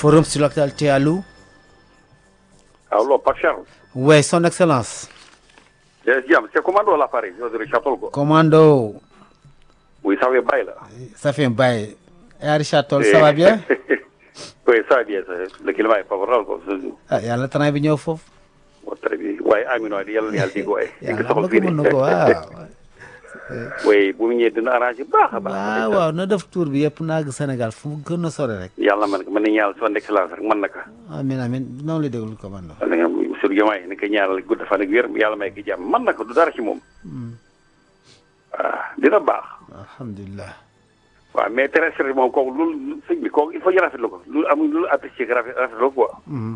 Forum sur l'actualité, allô Allô, Pape Charles. Oui, son excellence. Jam, c'est commando l'appareil, je dirais Chapel quoi. Commando, Oui, ça va bien là. ça fait un bail. Et Richard Toll, ça va bien Oui, ça va bien, ça. Le climat est favorable quoi. ah yàlla tanaay bi ñëw foofu. Bon, très bien. Ouais, Amino, yàlla na yàlla di ko ay. yàlla am na ko mën na ko waaw. Oui, bu mu ñëwee dina arrangé baax a baax. waaw waaw na def tour bi yëpp naag Sénégal fu mu gën a sore rek. Yàlla man ko mën nañu ñaanal son excellence rek mën na ko. amiin amiin noonu la déglu commando. da nga monsieur Diomaye ni ko ñaanal gudd fan ak wér yàlla may ko jàmm mën na ko du dara ci moom. waaw dina baax. alhamdulilah. waaw mais très sérieux moom kooku loolu sëñ bi kooku il faut ñu rafetlu ko lu amul lu apprécié que rafet rafetlu quoi.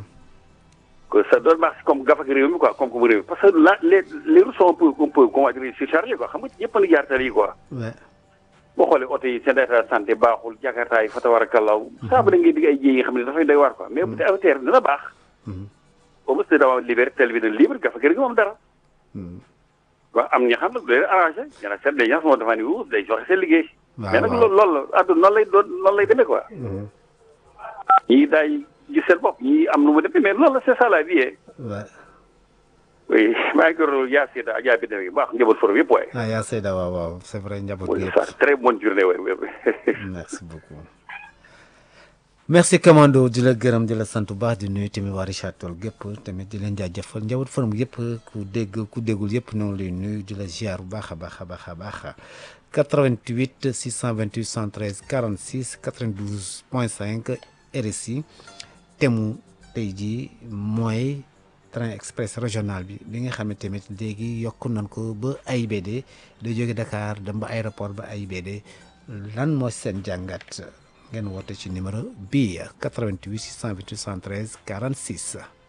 que ça doit marcher comme gafak réew mi quoi comme comme réew mi parce que là les les routes sont un peu un peu comment dire surchargées quoi xam nga ñëpp a ngi jaar tali yi quoi. oui. boo xoolee oto yi seen état de santé baaxul jakarta yi fa tabarakallaahu saa bu da ngay digg ay jéey yi nga xam ne dafay doy waar quoi mais bu dee affaire dina baax. au moins dama libéré tel bi dina libre gafak réew mi moom dara. waaw am ñi xam nag day arrangé y en a certains gens sont devant nous day joxe seen liggéey. waaw mais nag waaw. loolu loolu la àdduna noonu lay doon noonu lay demee quoi. ñii daay gis seen bopp ñii am nu mu demee mais loolu la c'est ça la vie eh. oui. oui maa ngi gërëm yaa Sida ak yaa Biddew yi baax njaboot forom yëpp waaye. ah yaa Seyda waaw waaw c'est vrai njaboot oui gi ça yëpp. très bonne journée waaye. merci beaucoup. merci commando di la gërëm di la sant bu baax di nuyu tamit waa Richard Toll gépp tamit di leen jaajëfal njaboot forum yëpp ku dégg ku déggul yëpp ñoo ngi lay nuyu di la ziar bu baax a baax a baax a baax 88 628 113 46 92 point 5 RSI temu tey jii mooy train express régional bi bi nga xam ne tamit léegi yokk nañ ko ba AIBD da jóge Dakar dem ba aéroport ba AIBD lan moo seen jàngat ngeen woote ci numéro bii 88 628 113 46